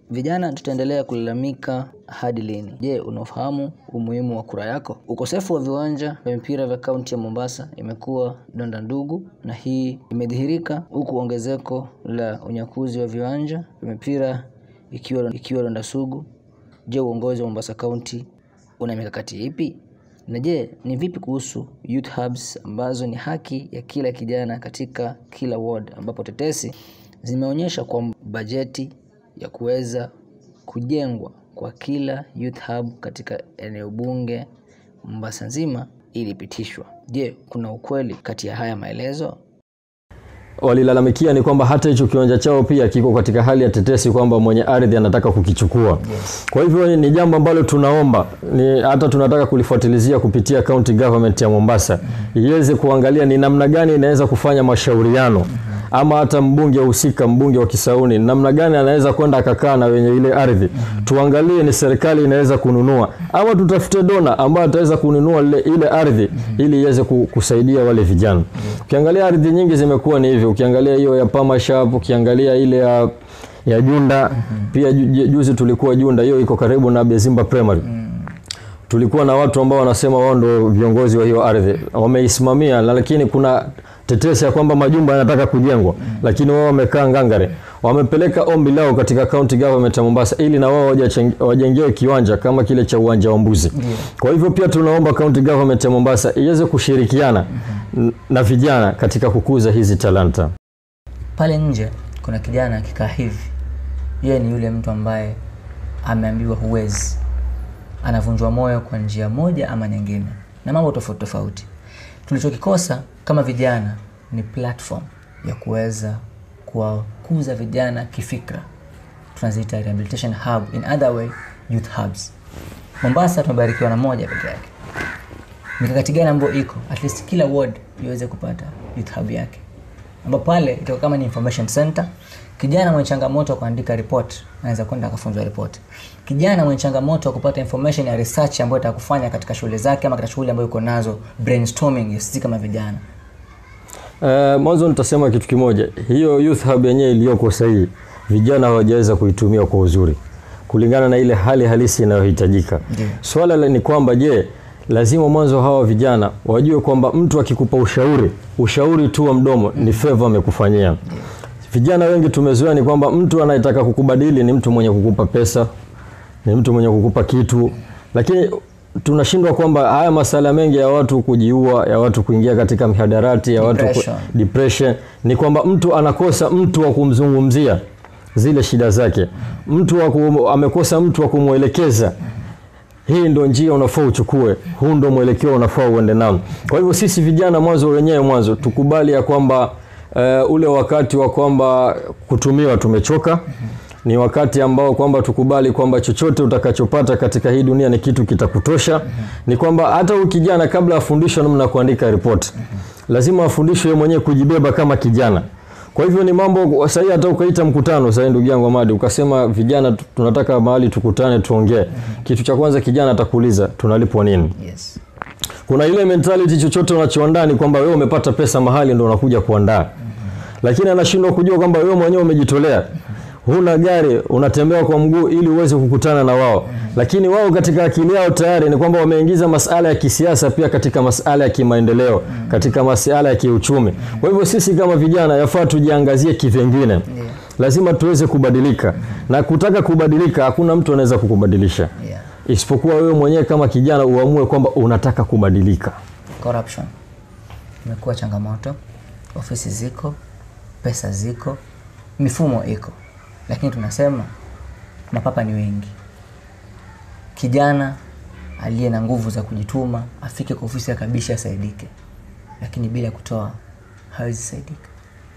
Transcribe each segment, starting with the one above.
Vijana tutaendelea kulalamika hadi lini? Je, unafahamu umuhimu wa kura yako? Ukosefu wa viwanja vya mpira vya kaunti ya Mombasa imekuwa donda ndugu, na hii imedhihirika huku ongezeko la unyakuzi wa viwanja vya mpira ikiwa, ikiwa donda sugu. Je, uongozi wa Mombasa County una mikakati ipi? Na je, ni vipi kuhusu youth hubs ambazo ni haki ya kila kijana katika kila ward, ambapo tetesi zimeonyesha kwa bajeti ya kuweza kujengwa kwa kila youth hub katika eneo bunge Mombasa nzima ilipitishwa. Je, kuna ukweli kati ya haya maelezo? walilalamikia ni kwamba hata hicho kiwanja chao pia kiko katika hali ya tetesi kwamba mwenye ardhi anataka kukichukua. Yes. Kwa hivyo ni jambo ambalo tunaomba ni hata tunataka kulifuatilizia kupitia county government ya Mombasa iweze kuangalia ni namna gani inaweza kufanya mashauriano ama hata mbunge husika, mbunge wa Kisauni, namna gani anaweza kwenda akakaa na wenye ile ardhi, tuangalie ni serikali inaweza kununua ama tutafute dona ambaye ataweza kununua ile, ile ardhi ili iweze ku- kusaidia wale vijana. Ukiangalia ardhi nyingi zimekuwa ni hivyo, ukiangalia hiyo ya Pama Shop, ukiangalia ile ya ya Junda pia ju, ju- juzi tulikuwa Junda, hiyo iko karibu na Bezimba Primary tulikuwa na watu ambao wanasema wao ndio viongozi wa hiyo ardhi wameisimamia, na lakini kuna tetesi ya kwamba majumba yanataka kujengwa, lakini wao wamekaa ngangare. Wamepeleka ombi lao katika county government ya Mombasa ili na wao wajacheng- wajengewe kiwanja kama kile cha uwanja wa Mbuzi. Kwa hivyo pia tunaomba county government ya Mombasa iweze kushirikiana n- na vijana katika kukuza hizi talanta. Pale nje kuna kijana akikaa hivi, yeye ni yule mtu ambaye ameambiwa huwezi, anavunjwa moyo kwa njia moja ama nyingine na mambo tofauti tofauti. Tulichokikosa kama vijana ni platform ya kuweza kuwakuza vijana kifikra, tunaziita rehabilitation hub, in other way youth hubs. Mombasa tumebarikiwa na moja peke yake. Mikakati gani ambayo iko at least kila ward iweze kupata youth hub yake ambapo pale itakuwa kama ni information center. Kijana mwenye changamoto wa kuandika report anaweza kwenda akafunzwa report. Kijana mwenye changamoto wa kupata information ya research ambayo atakufanya katika shule zake ama katika shughuli ambayo yuko nazo, brainstorming ya sisi kama vijana. Uh, mwanzo nitasema kitu kimoja, hiyo youth hub yenyewe iliyoko sahihi, vijana hawajaweza kuitumia kwa uzuri kulingana na ile hali halisi inayohitajika. Ndiyo. Swala la ni kwamba je, lazima mwanzo hawa vijana wajue kwamba mtu akikupa ushauri, ushauri tu wa mdomo ni favor amekufanyia. Vijana wengi tumezoea ni kwamba mtu anayetaka kukubadili ni mtu mwenye kukupa pesa, ni mtu mwenye kukupa kitu, lakini tunashindwa kwamba haya masala mengi ya watu kujiua, ya watu kuingia katika mihadarati, ya watu ku, Depression. depression ni kwamba mtu anakosa mtu wa kumzungumzia zile shida zake, mtu wa kum, amekosa mtu wa kumwelekeza hii ndo njia unafaa uchukue, huu ndo mwelekeo unafaa uende nao. Kwa hivyo sisi vijana mwanzo wenyewe mwanzo tukubali ya kwamba uh, ule wakati wa kwamba kutumiwa tumechoka. Ni wakati ambao kwamba tukubali kwamba chochote utakachopata katika hii dunia ni kitu kitakutosha. Ni kwamba hata huyu kijana kabla afundishwe namna ya kuandika ripoti, lazima afundishwe yeye mwenyewe kujibeba kama kijana. Kwa hivyo ni mambo sahii, hata ukaita mkutano sahii, ndugu yangu Amadi, ukasema vijana tu- tunataka mahali tukutane tuongee, kitu cha kwanza kijana atakuuliza tunalipwa nini? Yes. Kuna ile mentality chochote unachoandaa ni kwamba wewe umepata pesa mahali ndo unakuja kuandaa, lakini anashindwa kujua kwamba wewe mwenyewe umejitolea. Huna gari, unatembea kwa mguu ili uweze kukutana na wao, lakini wao katika akili yao tayari ni kwamba wameingiza masala ya kisiasa pia katika masala ya kimaendeleo, katika masala ya kiuchumi. Kwa hivyo sisi kama vijana yafaa tujiangazie kivengine, lazima tuweze kubadilika, na kutaka kubadilika hakuna mtu anaweza kukubadilisha Yeah. isipokuwa wewe mwenyewe kama kijana uamue kwamba unataka kubadilika. Corruption imekuwa changamoto, ofisi ziko, pesa ziko, mifumo iko, lakini tunasema mapapa ni wengi. Kijana aliye na nguvu za kujituma afike kwa ofisi ya kabishi asaidike, lakini bila kutoa hawezi saidika.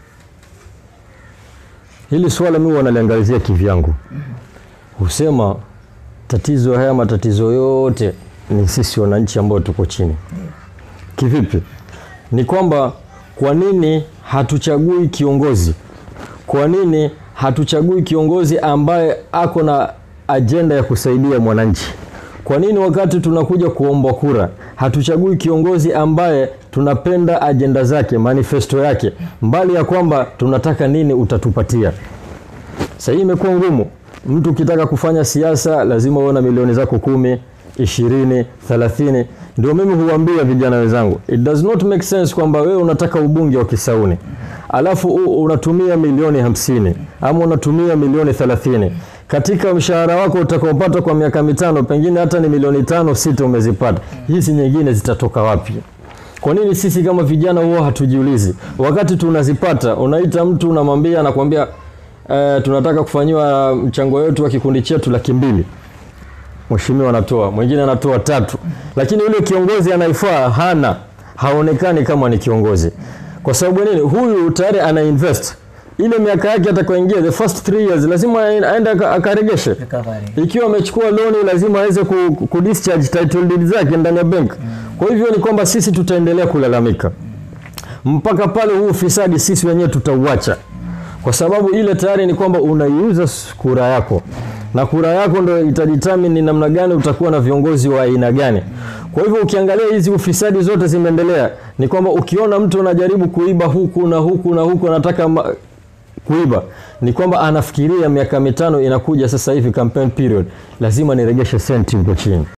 Hili swala mimi wanaliangalizia kivyangu, husema tatizo haya matatizo yote ni sisi wananchi ambao tuko chini. Kivipi? Ni kwamba kwa nini hatuchagui kiongozi? Kwa nini hatuchagui kiongozi ambaye ako na ajenda ya kusaidia mwananchi? Kwa nini wakati tunakuja kuomba kura hatuchagui kiongozi ambaye tunapenda ajenda zake, manifesto yake, mbali ya kwamba tunataka nini utatupatia? Sasa hii imekuwa ngumu. Mtu ukitaka kufanya siasa lazima uwe na milioni zako kumi, ishirini, thelathini. Ndio mimi huambia vijana wenzangu, it does not make sense kwamba wewe unataka ubunge wa Kisauni alafu u- unatumia milioni hamsini ama unatumia milioni thelathini katika mshahara wako utakaopata kwa miaka mitano, pengine hata ni milioni tano sita umezipata, hizi nyingine zitatoka wapi? Kwa nini sisi kama vijana huwa hatujiulizi? Wakati tunazipata, unaita mtu unamwambia, anakuambia eh, tunataka kufanyiwa mchango wetu wa kikundi chetu laki mbili mheshimiwa anatoa, mwingine anatoa tatu, lakini yule kiongozi anaifaa hana, haonekani kama ni kiongozi. Kwa sababu nini? Huyu tayari ana invest ile miaka yake atakayoingia, the first three years lazima aende aka- akaregeshe recovery ikiwa amechukua loni lazima aweze ku, ku discharge title deed zake ndani ya bank. Kwa hivyo ni kwamba sisi tutaendelea kulalamika mpaka pale huu ufisadi sisi wenyewe tutauacha, kwa sababu ile tayari ni kwamba unaiuza s- kura yako, na kura yako ndo itadetermine ni namna gani utakuwa na viongozi wa aina gani. Kwa hivyo ukiangalia hizi ufisadi zote zimeendelea, ni kwamba ukiona mtu anajaribu kuiba huku na huku na huku anataka ma, kuiba ni kwamba anafikiria miaka mitano inakuja sasa hivi campaign period, lazima niregeshe senti huko chini.